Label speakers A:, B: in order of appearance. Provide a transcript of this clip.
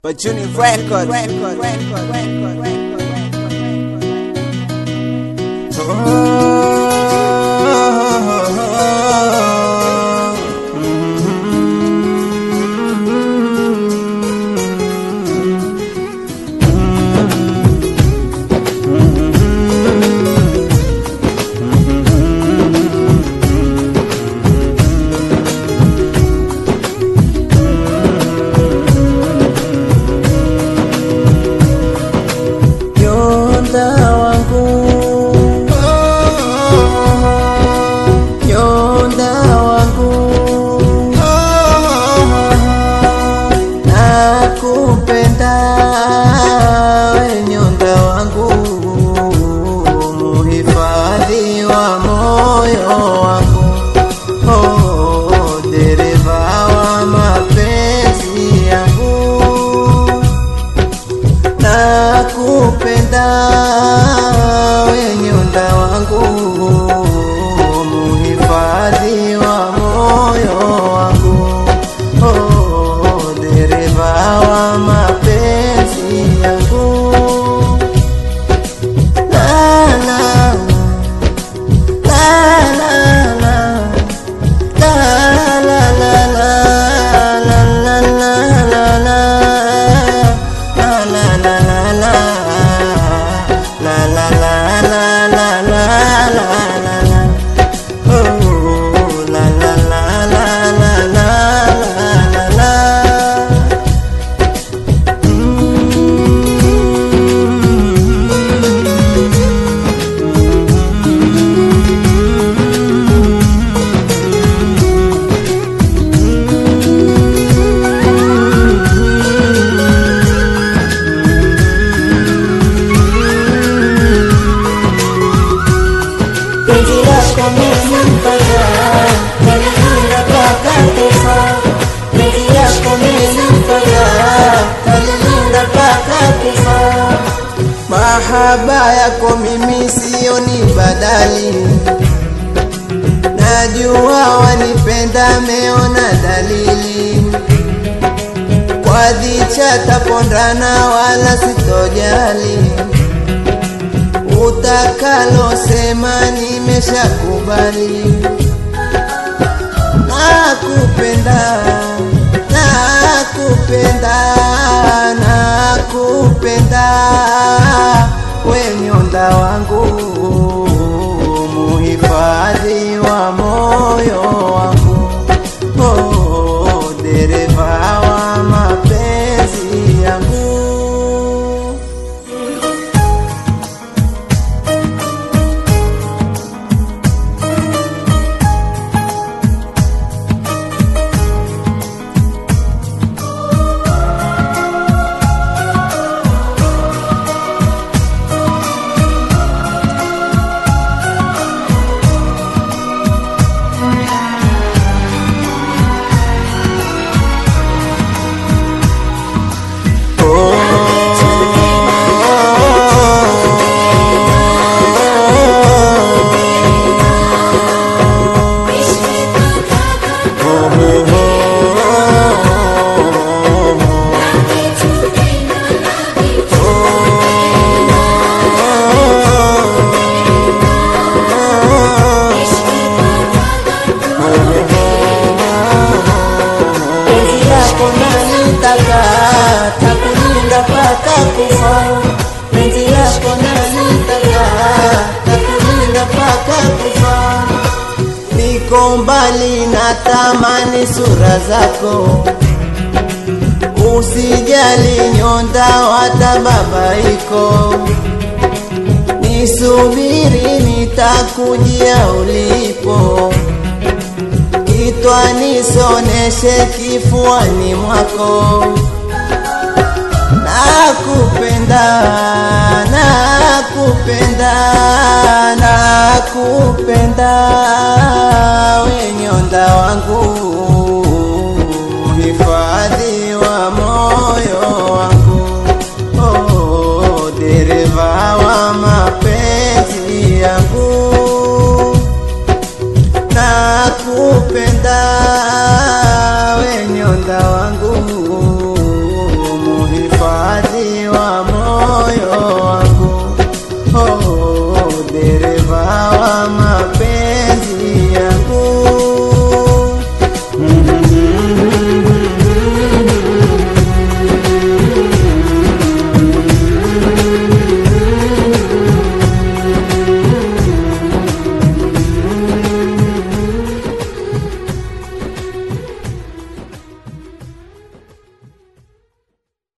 A: Pachuni Record. Record. Record. Record. Record.
B: Nyonda wangu Nyonda wangu Nakupenda we nyonda wangu Muhifadhi wa moyo wangu Oh, dereva wa mapenzi yangu nakupenda we nyonda wangu muhifadhi wa moyo wangu oh, dereva wa mapenzi yangu la, la, la, la, la. La la la la la la la la la La la la la la La la la la la la la la la Oh la la la la la la la la la
C: Penzi lako menimpata, menihunda mpaka kufa. Penzi lako menimpata, menihunda mpaka kufa.
B: Mahaba yako mimi sio ni badali, najua wanipenda, meona dalili. Kwa dhicha tapondana, wala sitojali, utakalosema nimeshakubali. Nakupenda, nakupenda, nakupenda, we nyonda wangu, muhifadhi wa moyo wangu, oh, dereva wa mapenzi yangu.
C: Penzi lako nanitaka, takulinda mpaka kufa. Penzi lako nanitaka, takulinda mpaka kufa.
B: Niko mbali na tamani sura zako, usijali nyonda watababaiko, nisubiri nitakujia ulipo, kitwa nisoneshe kifuani mwako, nakupenda, nakupenda, nakupenda, we nyonda wangu, hifadhi wa moyo wangu, oh, dereva wa mapenzi yangu nakupenda